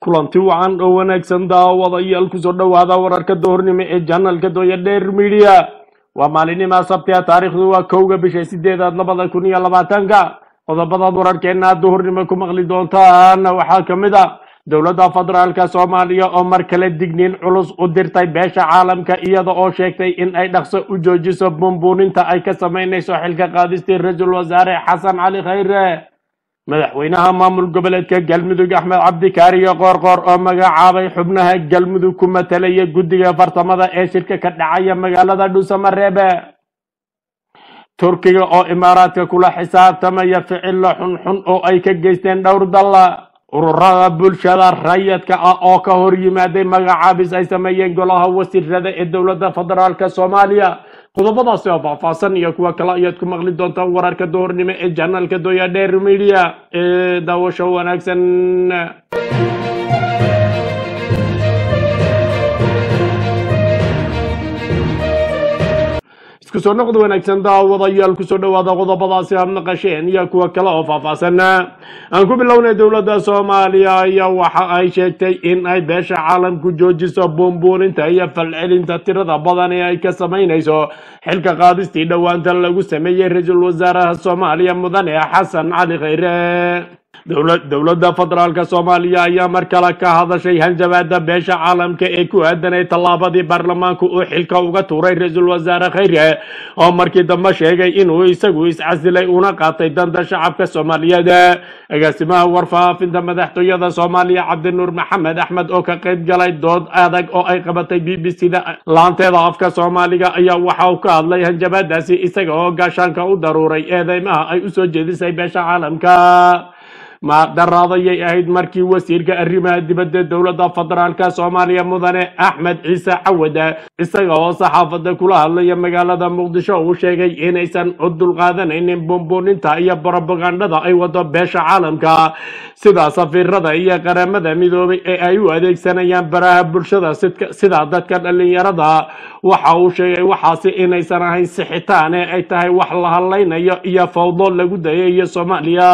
kulanti wacan oo wanaagsan daawadayaal kusoo dhowaada wararka doornimo ee janalka dooya dheer midiya waa maalinnimaa sabtiga taariikhdu waa kowga bisha sideedaad labada kun iyo labaatanka qodobadaad wararkeena duhurnimo ku maqli doontaan waxaa ka mid a dowladda federaalka soomaaliya oo mar kale digniin culus u dirtay beesha caalamka iyada oo sheegtay in ay dhaqso u joojiso bumbuuninta ay ka samaynayso xilka qaadistii ra-iisul wasaare xasan cali khayre madaxweynaha maamul goboleedka galmudug axmed cabdikaariyo qoorqoor oo magacaabay xubnaha galmudug ku matalaya guddiga fartamada ee shirka ka dhacaya magaalada dhuusamareebe turkiga oo imaaraadka kula xisaabtamaya ficilo xunxun oo ay ka geysteen dhowr dalla ururada bulshada rayadka ah oo ka hor yimaaday magacaabis ay sameeyeen golaha wasiirada ee dowladda federaalk soomaaliya qodobadaasi oo faahfaahsan iyo kuwa kale ayaad ku maqli doontaan wararka doornimo ee janalka doya dheer media ee daawasho wanaagsan isku soo noqod wanaagsan daawadayaal kusoo dhowaada qodobadaasi aad naqasheen iyo kuwa kale oo faahfaahsan aan ku bilownay dowladda soomaaliya ayaa waxa ay sheegtay in ay beesha caalamku joojiso buunbuuninta iyo falcelinta tirada badan ee ay ka samaynayso xilka qaadistii dhowaanta lagu sameeyey ra-iisul wasaaraha soomaaliya mudane xasan cali khayre dowladda federaalk soomaaliya ayaa mar kale ka hadashay hanjabaada beesha caalamka ee ku aadanay tallaabadii baarlamaanku uu xilka uga tuuray ra-iisul wasaare khayre oo markii dambe sheegay inuu isagu iscasilay una qaatay danta shacabka soomaaliyeed agaasimaha warfaafinta madaxtooyada soomaaliya cabdinuur maxamed axmed oo ka qayb galay dood adag oo ay qabatay b b c da laanteeda afka soomaaliga ayaa waxa uu ka hadlay hanjabaadaasi isaga oo gaashaanka u daruuray eedeymaha ay usoo jeedisay beesha caalamka maaqdaraadayay ahayd markii wasiirka arrimaha dibadda dowladda federaalk soomaaliya mudane axmed ciise cawada isaga oo saxaafadda kula hadlaya magaalada muqdisho uu sheegay inaysan u dulqaadanaynin bumbuuninta iyo brobagandhada ay wado beesha caalamka sida safiirada iyo qaramada midoobay ee ay u adeegsanayaan baraha bulshada sida dadka dhalinyarada waxa uu sheegay waxaasi inaysan ahayn sixitaan ee ay tahay wax la hadlaynayo iyo fawdo lagu dayayo soomaaliya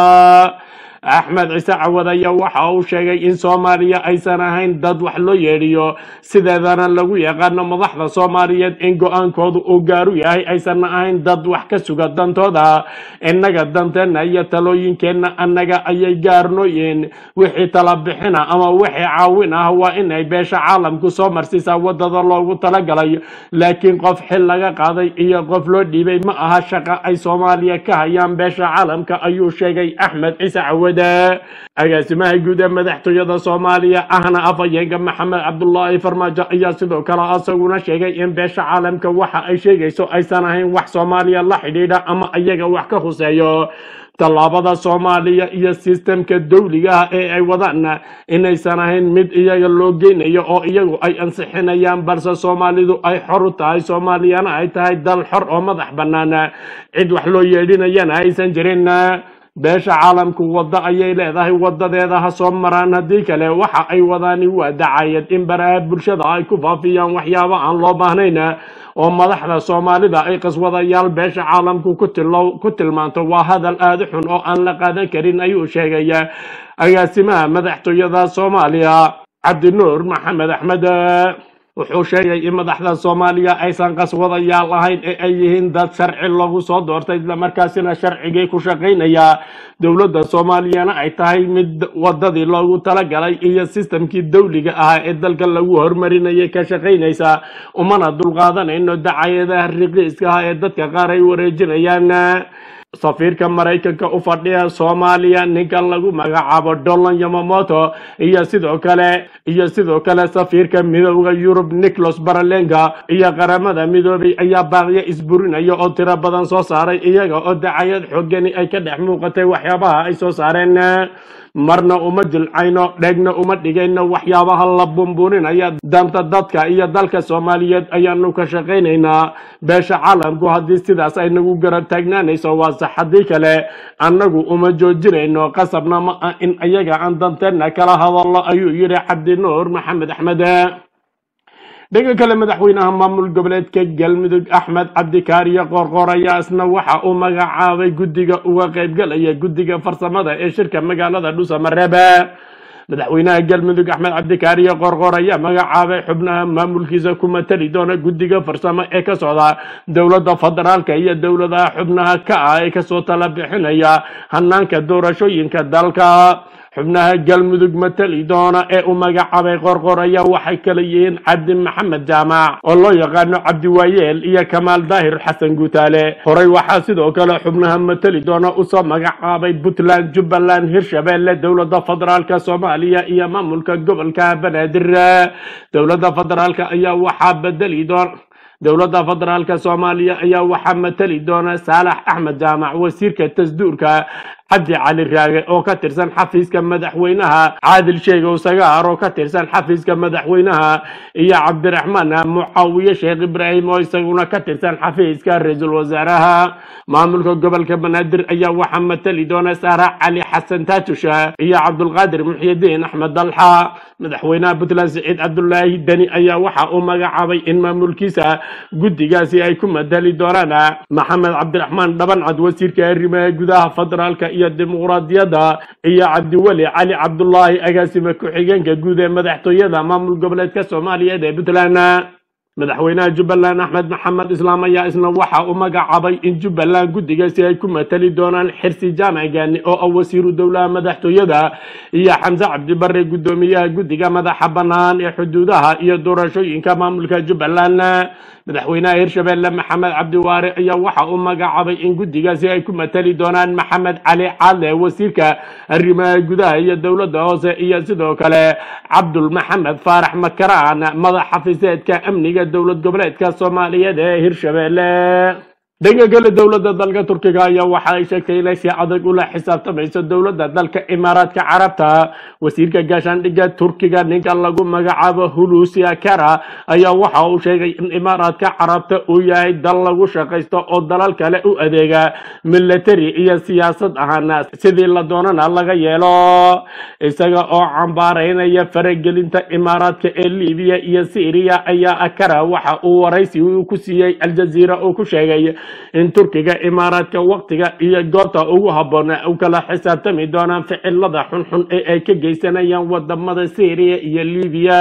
axmed ciise cawad ayaa waxa uu sheegay in soomaaliya aysan ahayn dad wax loo yeedhiyo sideedana lagu yaqaano madaxda soomaaliyeed in go-aankoodu uu gaaru yahay aysan ahayn dad wax ka suga dantooda innaga danteenna iyo talooyinkeenna annaga ayay gaarnooyiin wixii tala bixina ama wixii caawin ah waa inay beesha caalamku soo marsiisaa wadada loogu talagalay laakiin qof xil laga qaaday iyo qof loo dhiibay ma aha shaqa ay soomaaliya ka hayaan beesha caalamka ayuu sheegay axmed ciise cawad agaasimaha guud ee madaxtooyada soomaaliya ahna afhayeenka maxamed cabdulaahi farmaajo ayaa sidoo kale asaguna sheegay in beesha caalamka waxa ay sheegayso aysan ahayn wax soomaaliya la xidhiidha ama iyaga wax ka huseeyo tallaabada soomaaliya iyo sistemka dowliga ah ee ay wadaan inaysan ahayn mid iyaga loo geynayo oo iyagu ay ansixinayaan balse soomaalidu ay xor u tahay soomaaliyana ay tahay dal xor oo madax bannaan cid wax loo yeedhinayana aysan jirin beesha caalamku waddo ayay leedahay wadadeeda ha soo maraan haddii kale waxa ay wadaani waa dacayad in baraha bulshada ay ku faafiyaan waxyaabo aan loo baahnayn oo madaxda soomaalida ay qaswadayaal beesha caalamku ku tilmaanto waa hadal aada u xun oo aan la qaadan karin ayuu sheegay agaasimaha madaxtooyada soomaaliya cabdinuur maxamed axmed wuxuu sheegay in madaxda soomaaliya aysan qaswadayaal ahayn ee ay yihiin dad sharci lagu soo doortay islamarkaasina sharcigii ku shaqaynaya dowladda soomaaliyana ay tahay mid wadadii loogu talagalay iyo sistamkii dowliga ahaa ee dalka lagu hormarinayay ka shaqaynaysa umana dulqaadanayno dacayadaha riqiiska ah ee dadka qaar ay wareejinayaan safiirka maraykanka u fadhiya soomaaliya ninka lagu magacaabo dolan yamamoto iyo sidoo kale iyo sidoo kale safiirka midooda yurub nicholas baralenga iyo qaramada midoobay ayaa baaqyo isburinaya oo tiro badan soo saaray iyaga oo dacayad xoogani ay ka dhex muuqatay waxyaabaha ay soo saareen marna uma jilcayno dheegna uma dhigayno waxyaabaha la bumbuuninaya danta dadka iyo dalka soomaaliyeed ayaanu ka shaqaynaynaa beesha caalamku haddii sidaas ay nagu garab taagnaanayso waa sax haddii kale annagu uma joojinayno qasabna ma ah in ayaga aan danteenna kala hadallo ayuu yidhi cabdinuur maxamed axmed dhanka kale madaxweynaha maamul goboleedka galmudug axmed cabdikaariyo qoorqoor ayaa isna waxa uu magacaabay guddiga uga qaybgalaya guddiga farsamada ee shirka magaalada dhuusamareebe madaxweynaha galmudug axmed cabdikaariyo qorqor ayaa magacaabay xubnaha maamulkiisa ku matali doona guddiga farsamo ee ka socda dowladda federaalka iyo dowladaha xubnaha ka ah ee kasoo tala bixinaya hanaanka doorashooyinka dalka xubnaha galmudug matali doona ee u magacaabay qorqor ayaa waxay kala yihiin cabdi maxamed jaamac oo loo yaqaano cabdiwaayeel iyo kamaal daahir xasan guutaale horey waxaa sidoo kale xubnaha matali doona usoo magacaabay puntland jubbaland hirshabeelle dowladda federaalka soomaaliya iyo maamulka gobolka banaadir dowladda federaalka ayaa waxaa bedeli doona dowladda federaalka soomaaliya ayaa waxaa matali doona saalax axmed jaamac wasiirka tasduurka cabdi cali raage oo ka tirsan xafiiska madaxweynaha caadil sheegow sagaar oo ka tirsan xafiiska madaxweynaha iyo cabdiraxmaan mucaawiye sheekh ibraahim oo isaguna ka tirsan xafiiska ra-iisul wasaaraha maamulka gobolka banaadir ayaa waxaa matali doona saara cali xasan taatusha iyo cabdulqaadir muxyidiin axmed dalxa madaxweynaha puntland siciid cabdulaahi deni ayaa waxa uu magacaabay in maamulkiisa guddigaasi ay ku matali doonaan maxamed cabdiraxmaan dhabancad wasiirka arrimaha gudaha federaalka iyo dimuqraadiyadda iyo cabdiweli cali cabdulaahi agaasime ku-xigeenka guud ee madaxtooyada maamul goboleedka soomaaliyeed ee puntland madaxweynaha jubbaland axmed maxamed islaam ayaa isna waxa uu magacaabay in jubbaland guddigaasi ay ku matali doonaan xirsi jaamac gaani oo ah wasiiru dowlaha madaxtooyada iyo xamse cabdibare guddoomiyaha guddiga madaxa bannaan ee xuduudaha iyo doorashooyinka maamulka jubbaland madaxweynaha hirshabeelle maxamed cabdiwaare ayaa waxa uu magacaabay in guddigaasi ay ku matali doonaan maxamed cali caadle wasiirka arrimaha gudaha iyo dowladda hoose iyo sidoo kale cabdul maxamed faarax makaraan madax xafiiseedka amniga dowlad goboleedka soomaaliyeed ee hirshabeelle dhanka kale dowladda dalka turkiga ayaa waxa ay sheegtay inay si adag ula xisaabtamayso dowladda dalka imaaraadka carabta wasiirka gaashaandhigga turkiga ninka lagu magacaabo hulusi akara ayaa waxa uu sheegay in imaaraadka carabta uu yahay dal lagu shaqaysto oo dalal kale u adeega military iyo siyaasad ahaan sidii la doonana laga yeelo isaga oo cambaaraynaya faragelinta imaaraadka ee libiya iyo syriya ayaa akara waxa uu waraysi uu ku siiyey aljaziira uu ku sheegay in turkiga imaaraadka waktiga iyo goobta ugu habboon u kala xisaabtami doonaan ficilada xunxun ee ay ka geysanayaan wadamada syriya iyo libiya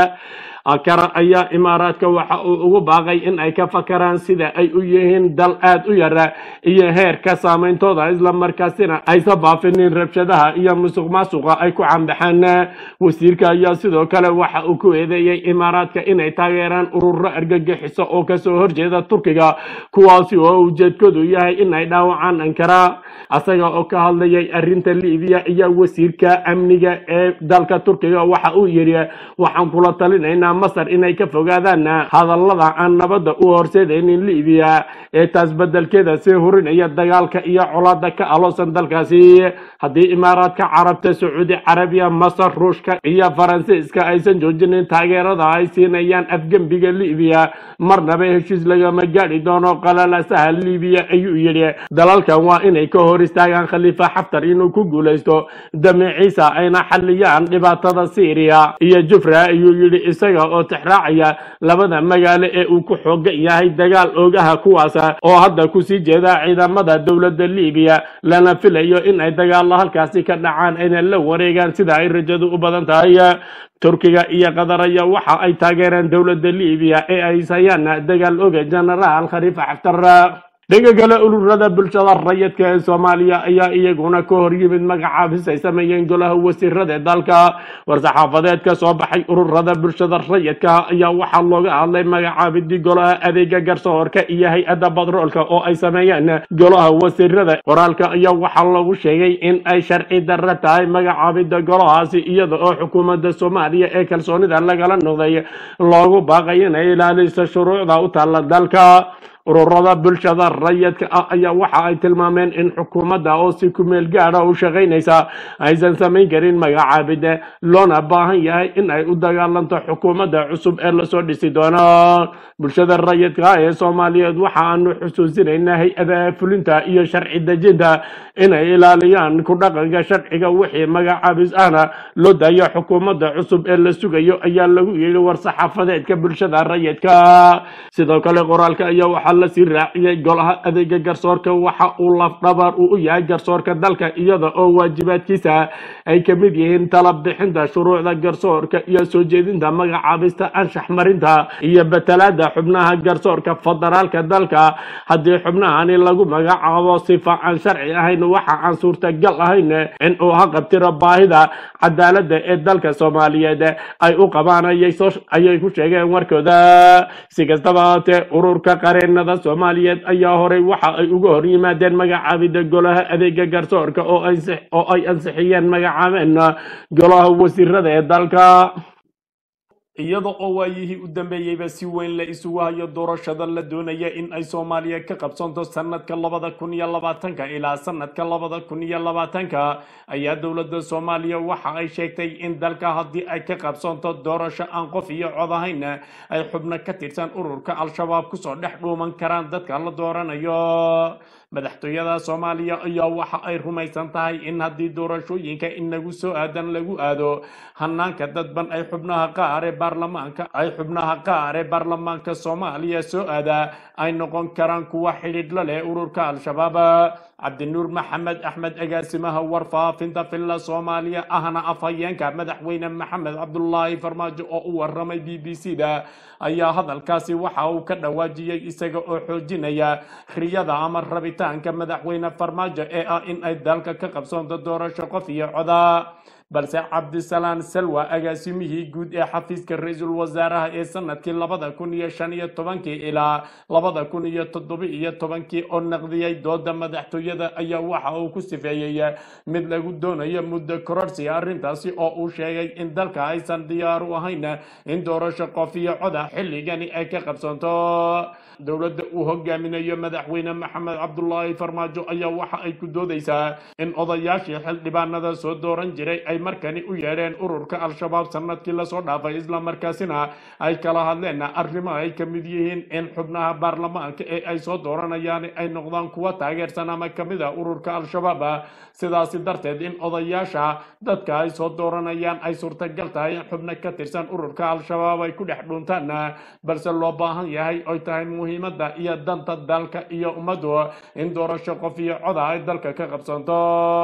akara ayaa imaaraadka waxa uu ugu baaqay in ay ka fakaraan sida ay u yihiin dal aad u yara iyo heerka saameyntooda islamarkaasina aysa baafinin rabshadaha iyo musuq maasuqa ay ku cambaxaan wasiirka ayaa sidoo kale waxa uu ku eedeeyey imaaraadka inay taageeraan ururo argagixiso oo kasoo horjeeda turkiga kuwaasi oo ujeedkoodu yahay inay dhaawacaan ankara asaga oo ka hadlayay arinta libiya iyo wasiirka amniga ee dalka turkiga waxa uu yidhi waxaan kula talinaynaa masar inay ka fogaadaan hadallada aan nabadda u horseedaynin libiya ee taas bedelkeeda sii hurinaya dagaalka iyo colaada ka aloosan dalkaasi haddii imaaraadka carabta sacuudi carabiya masar ruushka iyo faransiiska aysan joojinin taageerada ay siinayaan afgembiga libiya marnaba heshiis lagama gaadhi doono qalalasaha libiya ayuu yidhi dalalkan waa inay ka hor istaagaan khaliifa xaftar inuu ku guulaysto damaciisa ayna xaliyaan dhibaatada syriya iyo jufra ayuu yidhi isaga oo tixraacaya labada magaalo ee uu ku xoogan yahay dagaal oogaha kuwaas oo hadda kusii jeeda ciidamada dowladda libiya lana filayo in ay dagaalo halkaasi ka dhacaan ayna la wareegaan sida ay rajadu u badan tahay turkiga iyo qatar ayaa waxa ay taageereen dowladda libiya ee ay hayaan dagaal oga genaraal khaliifa xaftar dhanka kale ururada bulshada rayidka ee soomaaliya ayaa iyaguna ka hor yimid magacaabis ay sameeyeen golaha wasiirada dalka war-saxaafadeed ka soo baxay ururada bulshada rayidka ayaa waxaa looga hadlay magacaabidii golaha adeega garsoorka iyo hay-adda badroolka oo ay sameeyeen golaha wasiirada qoraalka ayaa waxaa lagu sheegay in ay sharci darro tahay magacaabida golahaasi iyada oo xukuumadda soomaaliya ee kalsoonida lagala noqday loogu baaqay inay ilaaliso shuruucda u taalla dalka ururada bulshada rayidka ah ayaa waxa ay tilmaameen in xukuumadda oo si kumeel gaada u shaqaynaysa aysan samayn karin magacaabide loona baahan yahay in ay u dagaalanto xukuumadda cusub ee lasoo dhisi doono bulshada rayidka ah ee soomaaliyeed waxa aanu xusuusinaynaa hay-adaha fulinta iyo sharci dejinta inay ilaaliyaan ku dhaqanka sharciga wixii magacaabis ahna loo daayo xukuumadda cusub ee la sugayo ayaa lagu yidhi war-saxaafadeedka bulshada rayidka sidoo kale qoraalka ayaa waxaa la sii raaciyey golaha adeega garsoorka waxa uu lafdhabar uu u yahay garsoorka dalka iyada oo waajibaadkiisa ay ka mid yihiin tala bixinta shuruucda garsoorka iyo soo jeedinta magacaabista anshax marinta iyo batalaada xubnaha garsoorka federaalka dalka haddii xubnahani lagu magacaabo sifa aan sharci ahayn waxa aan suurtagal ahayn in uu haqabtiro baahida cadaaladda ee dalka soomaaliyeed ay u qabaan ayay soo- ayay ku sheegeen warkooda si kastaba haatee ururka qareenada soomaaliyeed ayaa horey waxa ay uga hor yimaadeen magacaabida golaha adeega garsoorka oo ay ansix- oo ay ansixiyeen magacaabeen golaha wasiirada ee dalka iyada oo waayihii u dambeeyeyba si weyn la isugu hayo doorashada la doonaya in ay soomaaliya ka qabsanto sanadka labada kun iyo labaatanka ilaa sanadka labada kun iyo labaatanka ayaa dowladda soomaaliya waxa ay sheegtay in dalka haddii ay ka qabsanto doorasho aan qof iyo cod ahayn ay xubno ka tirsan ururka al-shabaab kusoo dhex dhuuman karaan dadka la dooranayo madaxtooyada soomaaliya ayaa waxa ay rumaysan tahay in haddii doorashooyinka inagu soo aadan lagu aado hanaanka dadban ay xubnaha qaar ee baarlamaanka ay xubnaha qaar ee baarlamaanka soomaaliya soo aada ay noqon karaan kuwa xidhiidh la leh ururka al-shabaab cabdinuur maxamed axmed agaasimaha warfaafinta filla soomaaliya ahna afhayeenka madaxweyne maxamed cabdulaahi farmaajo oo u waramay b b c da ayaa hadalkaasi waxa uu ka dhawaajiyey isaga oo xoojinaya riyada ama rabitaanka madaxweyne farmaajo ee ah in ay dalka ka qabsoonto doorasho qof iyo coda balse cabdisalaan salwa agaasimihii guud ee xafiiska ra-iisul wasaaraha ee sanadkii labada kun iyo shan iyo tobankii ilaa labada kun iyo toddoba iyo tobankii oo naqdiyey dooda madaxtooyada ayaa waxa uu ku sifeeyey mid lagu doonayo muddo kororsi arrintaasi oo uu sheegay in dalka aysan diyaar u ahayn in doorasho qof iyo coda xilligani ay ka qabsanto dowladda uu hogaaminayo madaxweyne maxamed cabdulaahi farmaajo ayaa waxa ay ku doodeysaa in odayaashii xildhibaanada soo dooran jiray ay markani u yeedheen ururka al-shabaab sanadkii lasoo dhaafay islamarkaasina ay kala hadleen arrimo ay ka mid yihiin in xubnaha baarlamaanka ee ay soo dooranayaan ay noqdaan kuwa taageersan ama kamid a ururka al-shabaab sidaasi darteed in odayaasha dadka ay soo dooranayaan ay suurtagal tahay in xubno ka tirsan ururka al-shabaab ay ku dhex dhuntaan balse loo baahan yahay oy tahay muhiimada iyo danta dalka iyo ummaddu in doorasho qof iyo coda ay dalka ka qabsanto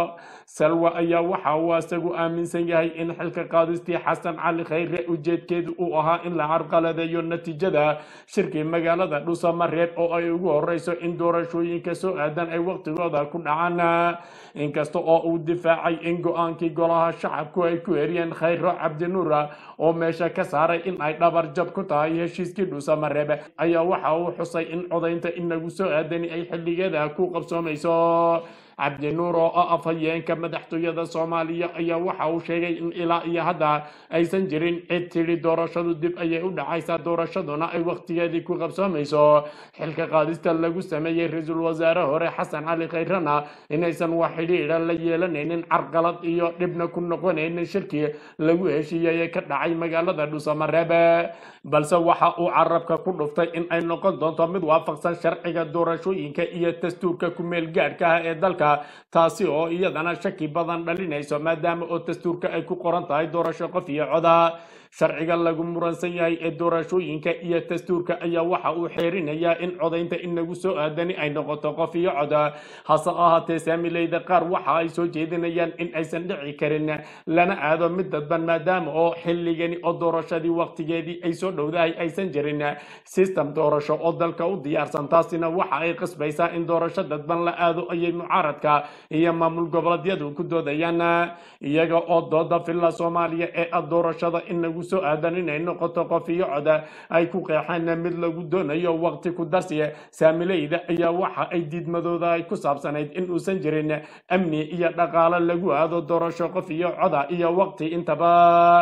salwa ayaa waxa uu isagu aaminsan yahay in xilka qaadistii xasan cali khayre ujeedkeedu uu ahaa in la carqaladeeyo natiijada shirkii magaalada dhusamareeb oo ay ugu horeyso in doorashooyinka soo aadan ay waqtigooda ku dhacaan inkasta oo uu difaacay in go-aankii golaha shacabku ay ku eriyeen khayro cabdinuura oo meesha ka saaray in ay dhabar jab ku tahay heshiiskii dhusamareeb ayaa waxa uu xusay in codaynta inagu soo aadani ay xilligeeda ku qabsoomayso cabdinuur oo ah afhayeenka madaxtooyada soomaaliya ayaa waxa uu sheegay in ilaa iyo hadda aysan jirin cid tidhi doorashadu dib ayay u dhacaysaa doorashaduna ay waqtigeedii ku qabsoomayso xilka qaadista lagu sameeyey ra-iisul wasaare hore xasan cali khayrana inaysan wax xidhiidha la yeelanaynin carqalad iyo dhibna ku noqonaynin shirkii lagu heshiiyey ee ka dhacay magaalada dhusamareebe balse waxa uu carabka ku dhuftay in ay noqon doonto mid waafaqsan sharciga doorashooyinka iyo dastuurka ku-meel gaadhka ah ee dalka taasi oo iyadana shaki badan dhalinayso maadaama oo dastuurka ay ku qoran tahay doorasho qof iyo coda sharciga lagu muransan yahay ee doorashooyinka iyo dastuurka ayaa waxa uu xeerinayaa in codaynta inagu soo aadani ay noqoto qof iyo coda hase ahaatee saamileyda qaar waxa ay soo jeedinayaan in aysan dhici karin lana aado mid dadban maadaama oo xilligani oo doorashadii waqtigeedii ay soo dhowdahay aysan jirin system doorasho oo dalka u diyaarsan taasina waxa ay qasbaysaa in doorasho dadban la aado ayay mucaaradka iyo maamul goboleedyadu ku doodayaan iyaga oo dooda filla soomaaliya ee ah doorashada inagu soo aadan inay noqoto qof iyo coda ay ku qeexeen mid lagu doonayo waqti ku darsiya saamileyda ayaa waxa ay diidmadooda ay ku saabsanayd in uusan jirin amni iyo dhaqaale lagu aado doorasho qof iyo coda iyo waqti intaba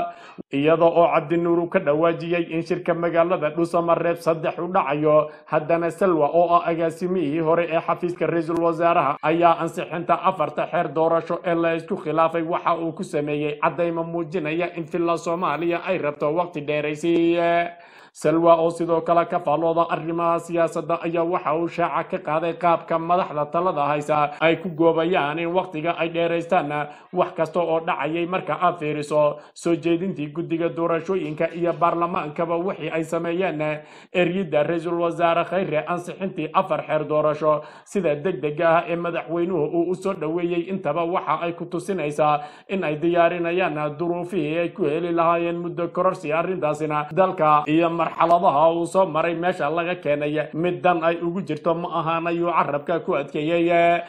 iyada oo cabdinuur uu ka dhawaajiyey in shirka magaalada dhusamareeb saddex u dhacayo haddana salwa oo ah agaasimihii hore ee xafiiska ra-iisul wasaaraha ayaa ansixinta afarta xeer doorasho ee la isku khilaafay waxa uu ku sameeyey caddayma muujinaya in filla soomaaliya ay rabto waqti dheeraysiiye salwa oo sidoo kale ka faallooda arrimaha siyaasadda ayaa waxa uu shaaca ka qaaday qaabka madaxda talada haysa ay ku goobayaan in wakhtiga ay dheeraystaan wax kasta oo dhacayay marka aad fiiriso soo jeedintii guddiga doorashooyinka iyo baarlamaankaba wixii ay sameeyeen eryidda ra-iisul wasaare khayre ansixintii afar xeer doorasho sida degdega ah ee madaxweynuhu uu u soo dhoweeyey intaba waxa ay ku tusinaysaa in ay diyaarinayaan duruufihii ay ku heli lahaayeen muddo kororsi arrintaasina dalka iyo marxaladaha uu soo maray meesha laga keenay mid dan ay ugu jirto ma ahaan ayuu carabka ku adkeeyey